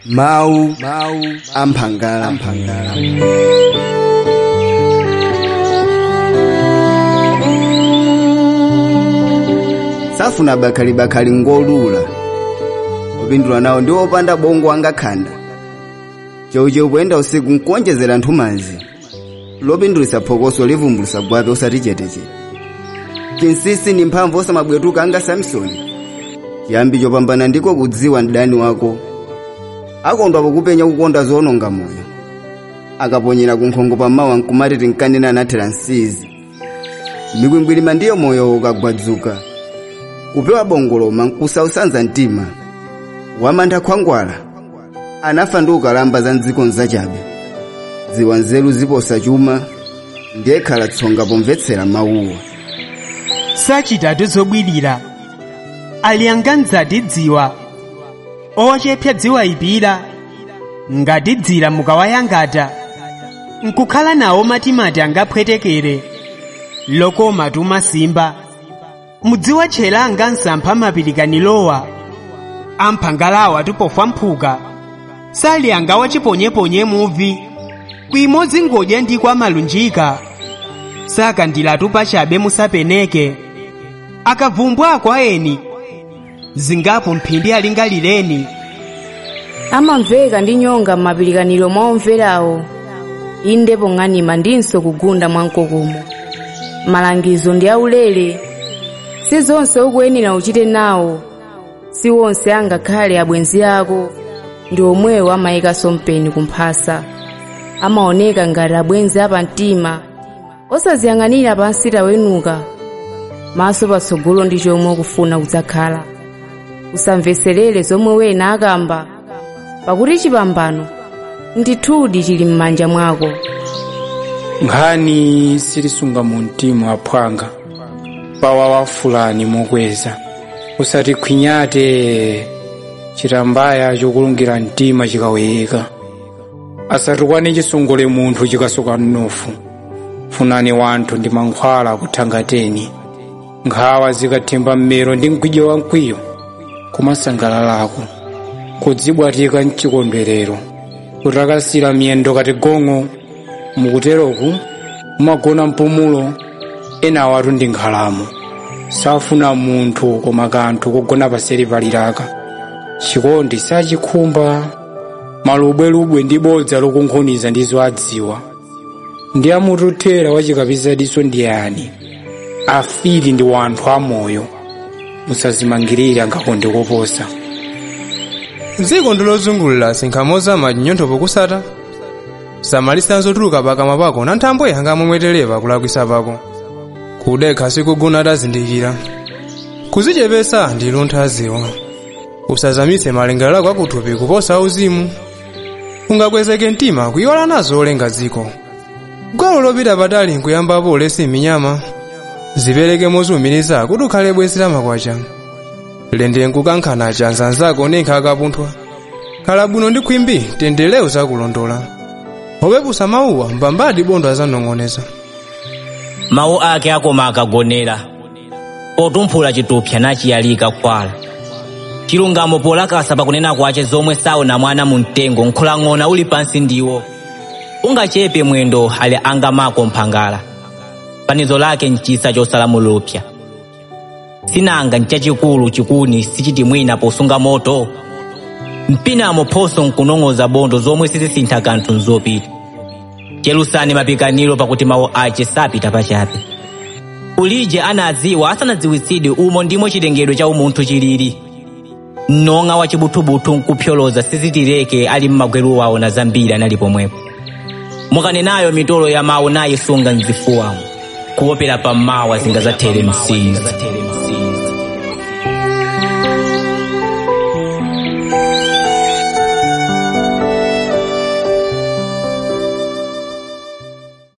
mawu amphangala amphangala safuna bakhali-bakhali ngolula opindula nawo ndi opanda bongo angakhanda cheucheu poyenda usiku nkuonjezera nthumazi lopindulitsa phokoso livumbulutsa gwape osati cheteche chinsisi ndi mphamvu osamabwetuka anga samsoni chiyambi chopambana ndiko kudziwa mdani wako akondwa pokupenya kukonda zoononga moyo akaponyera kunkhongo pamawa nkumati tinkanena anathera nsizi mikwingwirima ndiyo moyo ukagwadzuka kupewa bongoloma nkusausanza mtima wamantha khwangwala anafa ndi ukalamba za mdziko nzachabe dziwa nzeru ziposa chuma ndiye khala tsonga pomvetsera mawuwa sachitatu zobwirira ali anganzati dziwa ochepsa dziwa ipira ngati dzira mukawayangata nkukhala nawo matimati angaphwetekere lokoma tumasimba mudziwa tchera angansampha mapirikanalowa amphangalawa tupofwa mphuka sali angawa chiponyeponye muvi kwimodzi ngodya ndi kwa malunjika sakandilatu pachabe musapeneke akavumbwa kwa eni zingapo mphindi alingalireni amamveka ndi nyonga m'mapirikaniro mwa omverawo inde pong'anima ndinso kugunda mwamkokomo malangizo ndi aulere si zonse ukuyenera uchite nawo si wonse angakhale abwenzi ako ndi omwewo amayikanso mpeni kumphasa amaoneka ngati abwenzi apamtima osaziyang'anira pansi tawenuka maso patsogolo ndi chomwe ukufuna kudzakhala usamveserere zomwe wena akamba pakuti chipambano ndithudi chili m'manja mwako nkhani silisunga mu mtima aphwanga pawawa fulani mokweza usati khwinyate chitambaya chokulungira mtima chikaweyeka asatukwane chisongole munthu chikasoka mnofu funani wanthu ndi mankhwala kuthangateni nkhawa zikathimba mmero ndi mkwijo wa mkwiyo kumasangalalako kudzibwatika mchikondwerero kutakasira miyendo kati gong'o mukuteroku mumagona mpumulo ena awatu ndi nkhalamo safuna munthu koma kanthu kogona paseri paliraka chikondi sachikhumba malubwelubwe ndi bodza lokunkhuniza ndizo adziwa ndi amututhera wachikapizadiso ndi yani afili ndi wanthu amoyo musazimangirire angakonde koposa dziko ndilozungulira sinkhamoza machinyotho pokusata samalisanso zotuluka pakamwa pako na nthambo yanga momweterepa kulakwisa pako kudekha sikugona atazindikira kuzichepesa ndi luntha ziwa usazamitse malingaliro ako akuthupi kuposa uzimu ungakwezeke mtima kuyiwala nazo olenga dziko gwalo lopita patali nkuyambapo ulesi minyama zipereke moziwumiriza kuti ukhale bwenzi la makwacha lende nkukankhana chanzanzako nenkha akapunthwa khala bwino ndi khwimbi tendere uzakulondola opepusa mawuwa mbambadi bondo azanong'oneza mawu ake akoma akagonera potumphula chitupsa nachiyalika kwala chilungamo polakasa pakunena kwace zomwe saona mwana mu mtengo nkhulang'ona uli pansi ndiwo ungachepe mwendo ali angamako mphangala fanizo lake nchisa chosala mulupsa sinanga nchachikulu chikuni sichiti mwina posunga moto mpinamo phoso nkunong'oza bondo zomwe sizisintha kanthu nzopita chelusani mapikaniro pakuti mawu ace sapita pachabe ulije anadziwa asanadziwitsidwe umo ndimo chilengedwe cha umunthu chilili mnong'a wa chibuthubuthu nkuphyoloza sizitireke ali mmagweru wawo na zambiri anali pomwepo mukanenayo mitolo ya mawu nayisunga mzifuwamo kuopera pammawa zingazathere msizi